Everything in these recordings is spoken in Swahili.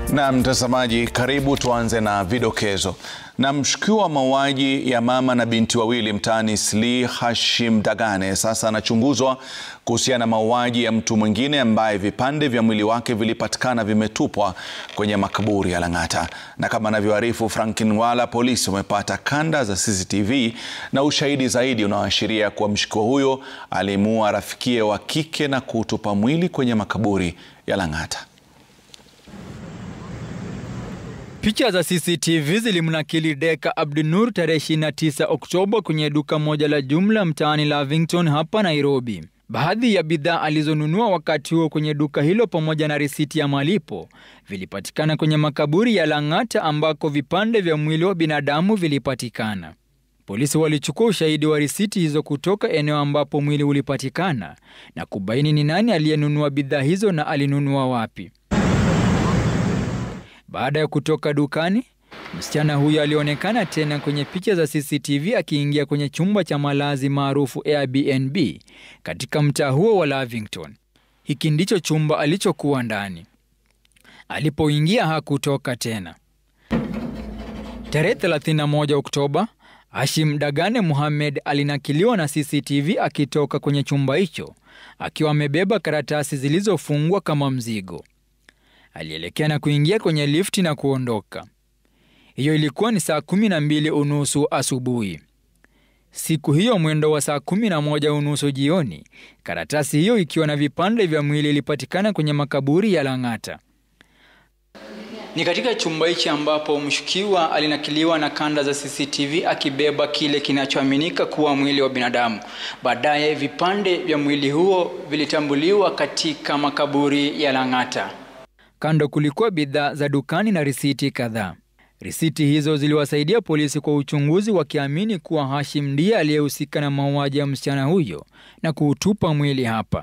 Na mtazamaji, karibu tuanze na vidokezo. Na mshukiwa wa mauaji ya mama na binti wawili mtaani Eastleigh, Hashim Dagane sasa anachunguzwa kuhusiana na mauaji ya mtu mwingine ambaye vipande vya mwili wake vilipatikana vimetupwa kwenye makaburi ya Lang'ata. Na kama anavyoarifu Franklin Wala, polisi wamepata kanda za CCTV na ushahidi zaidi unaoashiria kuwa mshukiwa huyo alimuua rafikie wa kike na kutupa mwili kwenye makaburi ya Lang'ata. Picha za CCTV zilimnakili Deka Abdinur tarehe 29 Oktoba kwenye duka moja la jumla mtaani Lavington hapa Nairobi. Baadhi ya bidhaa alizonunua wakati huo kwenye duka hilo pamoja na risiti ya malipo vilipatikana kwenye makaburi ya Lang'ata ambako vipande vya mwili wa binadamu vilipatikana. Polisi walichukua ushahidi wa risiti hizo kutoka eneo ambapo mwili ulipatikana na kubaini ni nani aliyenunua bidhaa hizo na alinunua wapi. Baada ya kutoka dukani, msichana huyo alionekana tena kwenye picha za CCTV akiingia kwenye chumba cha malazi maarufu Airbnb katika mtaa huo wa Lavington. Hiki ndicho chumba alichokuwa ndani. Alipoingia hakutoka tena. Tarehe 31 Oktoba, Hashim Dagane Mohamed alinakiliwa na CCTV akitoka kwenye chumba hicho akiwa amebeba karatasi zilizofungwa kama mzigo. Alielekea na kuingia kwenye lifti na kuondoka. Hiyo ilikuwa ni saa kumi na mbili unusu asubuhi. Siku hiyo mwendo wa saa kumi na moja unusu jioni, karatasi hiyo ikiwa na vipande vya mwili ilipatikana kwenye makaburi ya Lang'ata. Ni katika chumba hichi ambapo mshukiwa alinakiliwa na kanda za CCTV akibeba kile kinachoaminika kuwa mwili wa binadamu. Baadaye vipande vya mwili huo vilitambuliwa katika makaburi ya Lang'ata. Kando kulikuwa bidhaa za dukani na risiti kadhaa. Risiti hizo ziliwasaidia polisi kwa uchunguzi, wakiamini kuwa Hashim ndiye aliyehusika na mauaji ya msichana huyo na kuutupa mwili hapa.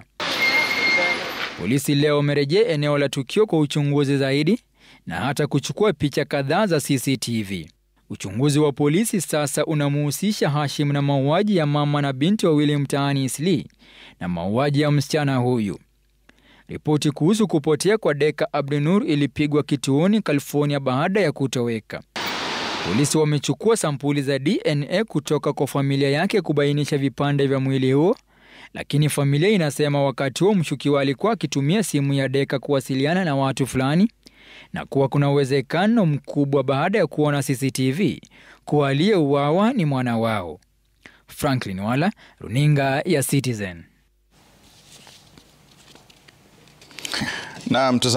Polisi leo wamerejea eneo la tukio kwa uchunguzi zaidi na hata kuchukua picha kadhaa za CCTV. Uchunguzi wa polisi sasa unamuhusisha Hashim na mauaji ya mama na binti wawili mtaani Eastleigh na mauaji ya msichana huyu. Ripoti kuhusu kupotea kwa Deka Abdinur ilipigwa kituoni California baada ya kutoweka. Polisi wamechukua sampuli za DNA kutoka kwa familia yake kubainisha vipande vya mwili huo, lakini familia inasema wakati huo mshukiwa alikuwa akitumia simu ya Deka kuwasiliana na watu fulani na kuwa kuna uwezekano mkubwa baada ya kuona CCTV kuwa aliyeuawa ni mwana wao. Franklin Wala, runinga ya Citizen. Na